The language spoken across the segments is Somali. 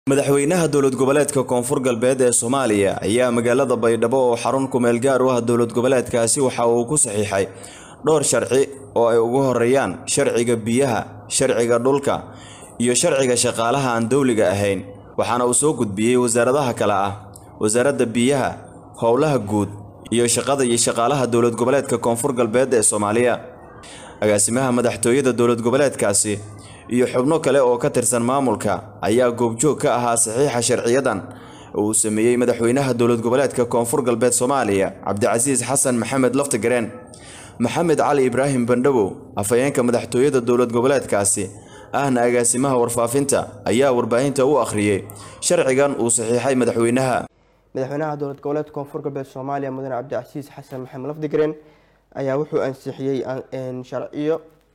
madaxweynaha dowlad goboleedka koonfur galbeed ee soomaaliya ayaa magaalada baydhabo oo xarun kumeel gaar u ah dowlad goboleedkaasi waxa uu ku saxiixay dhowr sharci oo ay ugu horeeyaan sharciga biyaha sharciga dhulka iyo sharciga shaqaalaha aan dowliga ahayn waxaana uu soo gudbiyey wasaaradaha kale ah wasaaradda biyaha howlaha guud iyo shaqada iyo shaqaalaha dowlad goboleedka koonfur galbeed ee soomaaliya agaasimaha madaxtooyada dowlad goboleedkaasi iyo xubno kale oo ka tirsan maamulka ayaa goobjoog ka ahaa saxiixa sharciyadan oo uu sameeyey madaxweynaha dowlad goboleedka koonfur galbeed soomaaliya cabdicasiis xasan maxamed laftigareen maxamed cali ibraahim bandhabow afhayeenka madaxtooyada dowlad goboleedkaasi ahna agaasimaha warfaafinta ayaa warbaahinta u akhriyey sharcigan uu saxiixay madaxweynaha madaxweynaha dowlad goboleedka koonfur galbeed soomaaliya mudane cabdicasiis xasan maxamed lafdigareen ayaa wuxuu ansixiyey sharciyo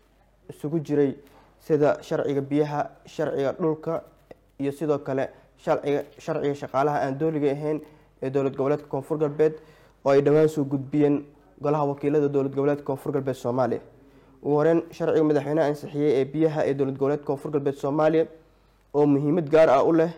isugu jiray sida sharciga biyaha sharciga dhulka iyo sidoo kale sharciga sharciga shaqaalaha aan dooliga ahayn ee dowlad goboleedka koonfur galbeed oo ay dhowaan soo gudbiyeen golaha wakiilada dowlad goboleedka koonfur galbeed soomaaliya ugu horeyn sharciga madaxweyneha ansixiyey ee biyaha ee dowlad goboleedka koonfur galbeed soomaaliya oo muhiimad gaar ah u leh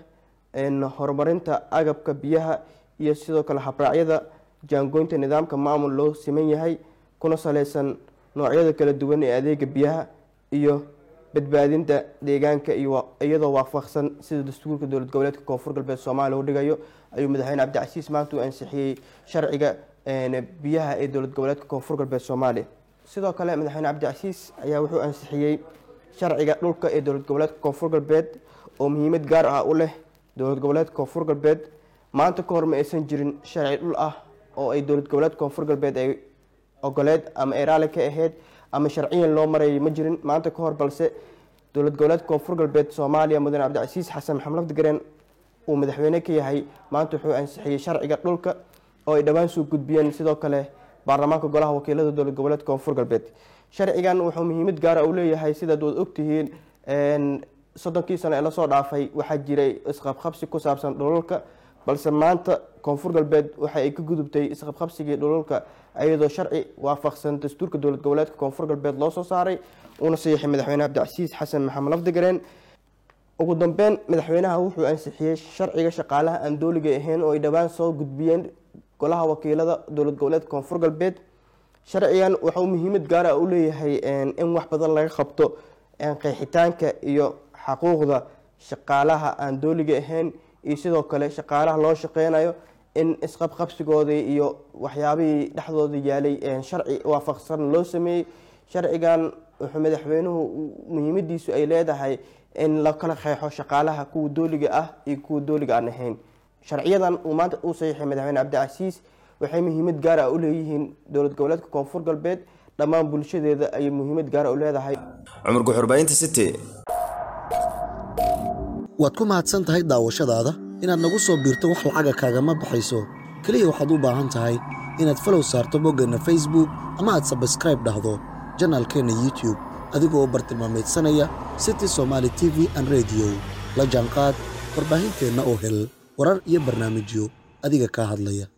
horumarinta agabka biyaha iyo sidoo kale habraacyada jaangoynta nidaamka maamul loo siman yahay kuna saleysan noocyada kala duwan ee adeega biyaha iyo badbaadinta deegaanka iyadoo waafaqsan sida dastuurka dowlad goboleedka koonfur galbeed soomaaliya u dhigayo ayuu madaxweyne cabdicasiis maanta u ansixiyey sharciga biyaha ee dowlad goboleedka koonfur galbeed soomaaliya sidoo kale madaxweyne cabdicasiis ayaa wuxuu ansixiyey sharciga dhulka ee dowlad goboleedka koonfur galbeed oo muhiimad gaar ah u leh dowlad goboleedka koonfur galbeed maanta ka hor ma aysan jirin sharci dhul ah oo ay dowlad goboleedka koonfur galbeed ay ogoleed ama ay raali ka ahayd ama sharciyan loo marayay ma jirin maanta ka hor balse dowlad goboleedka koonfur galbeed soomaaliya mudane cabdicasiis xasan maxamed lafdigareen uu madaxweyne ka yahay maanta wuxuu ansixiyey sharciga dhulka oo ay dhowaan soo gudbiyeen sidoo kale baarlamaanka golaha wakiilada dowlad goboleedka koonfur galbeed sharcigan wuxuu muhiimad gaara u leeyahay sidaad waad ogtihiin soddonkii sano ee lasoo dhaafay waxaa jiray isqabqabsi ku saabsan dhulalka balse maanta koonfur galbeed waxa ay ka gudubtay isqabqabsigii dhulalka iyadoo sharci waafaqsan dastuurka dowlad goboleedka koonfur galbeed loo soo saaray uuna saxiixay madaxweyne cabdicasiis xasan maxamed lafdigareen ugu dambeyn madaxweynaha wuxuu ansixiyey sharciga shaqaalaha aan dooliga ahayn oo ay dhowaan soo gudbiyeen golaha wakiilada dowlad goboleedka koonfur galbeed sharcigan wuxuu muhiimad gaara u leeyahay in wax badan laga qabto qeexitaanka iyo xaquuqda shaqaalaha aan dooliga ahayn iyo sidoo kale shaqaalaha loo shaqeynayo in isqabqabsigoodii iyo waxyaabihii dhexdooda yaalay sharci waafaqsan loo sameeyey sharcigan wuxuu madaxweynuhu muhiimadiisu ay leedahay in la kala qeexo shaqaalaha kuwa dooliga ah iyo kuwa dooliga aan ahayn sharciyadan uu maanta uu saxiixay madaxweyne cabdicasiis waxay muhiimad gaar ah u leeyihiin dowlad goboleedka koonfur galbeed dhammaan bulshadeeda ayay muhiimad gaara u leedahay cumar guxurbaynta city waad ku mahadsan tahay daawashadaada inaad nagu soo biirto wax lacaga kaagama baxayso keliya waxaad u baahan tahay inaad falow saarto boggeenna facebook ama aad sabskraib dhahdo janaalkeenna youtube adigoo bartilmaamaydsanaya city somaali t v an rediyo la jaanqaad warbaahinteenna oo hel warar iyo barnaamijyo adiga kaa hadlaya